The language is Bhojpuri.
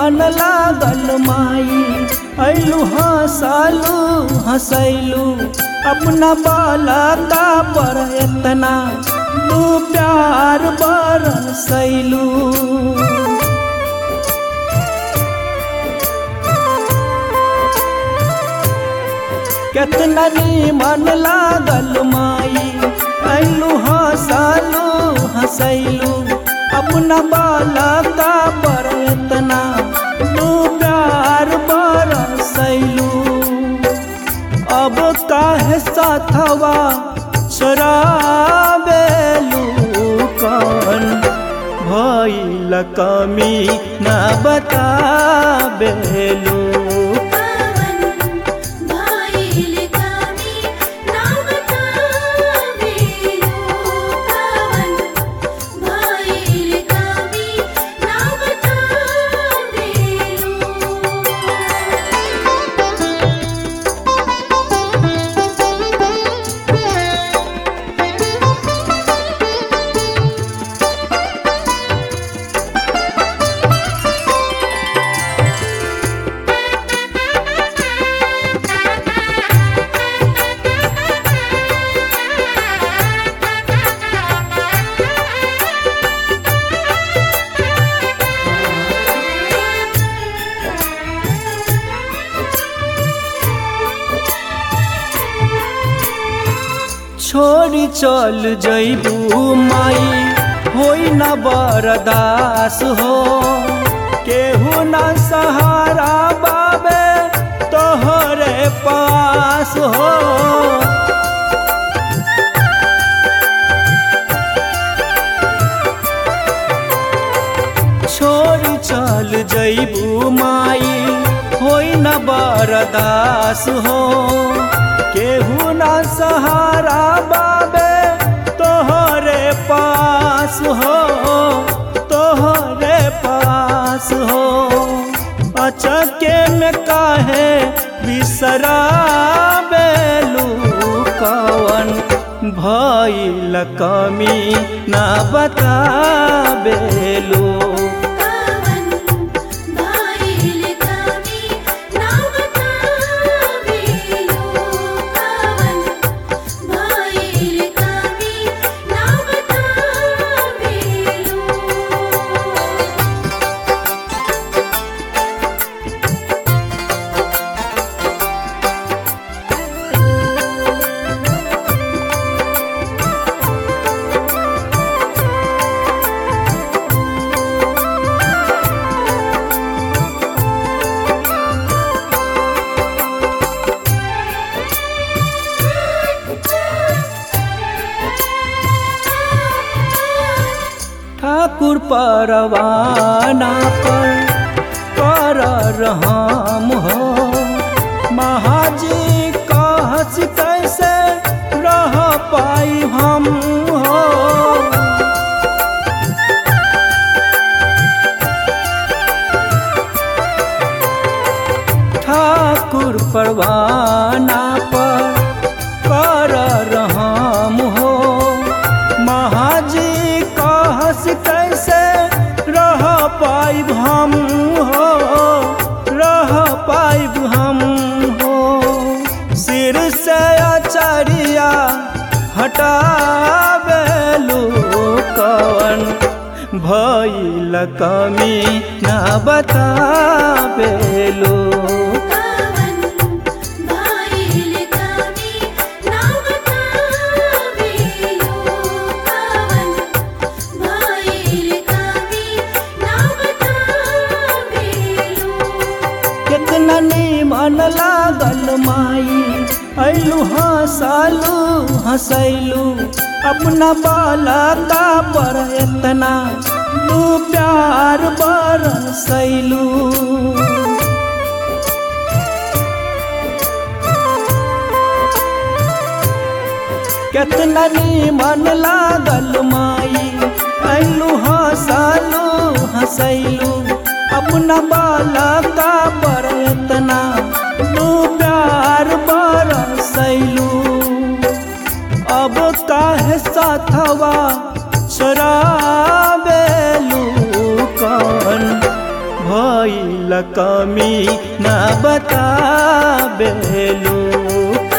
मन लागल माई ऐलू हंसलू हंसैलू अपना बालका पर एतना तू प्यार बरसैलू केतना मन लागल माई ऐलू हंसलू हंसैलू अपना बालका पर एतना तू प्यार बरसैलू अब काहे साथवा शराबेलू कौन भइल कमी न बताबेलू पवन भाईल कमी ना बतावेलो पवन भाईल कमी ना बतावेलो छोड़ी चल जैबू माई होई न बरदास हो केहू न सहारा बाबे तोहरे पास हो छोड़ी चल जैबू माई होई न बरदास हो केहू न सहारा बाबे तोहरे पास हो तोहरे पास हो अचके में काहे बिसरा बेलू कवन भइल कमी ना बता बेलू पवन भाईल कमी ना बतावेलो पवन भाईल कमी ना बतावेलो ठाकुर परवाना पर कर रहम हो महाजी कहस कैसे रह पाई हम हो ठाकुर परवाना पर कर रहम हो महाजी कहस कैसे रह पाइब हम हो रह पाइब हम हो सिर से अचरिया हटावेलू कवन भइल कमी न बतावेलू पवन भाईल कमी ना बतावेलो पवन भाईल कमी ना बतावेलो कितना मन लागल माई ऐलू हंसलू हंसैलू अपना बालका पर एतना तू प्यार बरसैलू कितना मन लागल माई ऐलू हंसलू हंसैलू अपना बालका पर एतना तू प्यार बरसैलू अब काहे साथवा शराबेलू कौन भइल बोल कमी न बता बेलू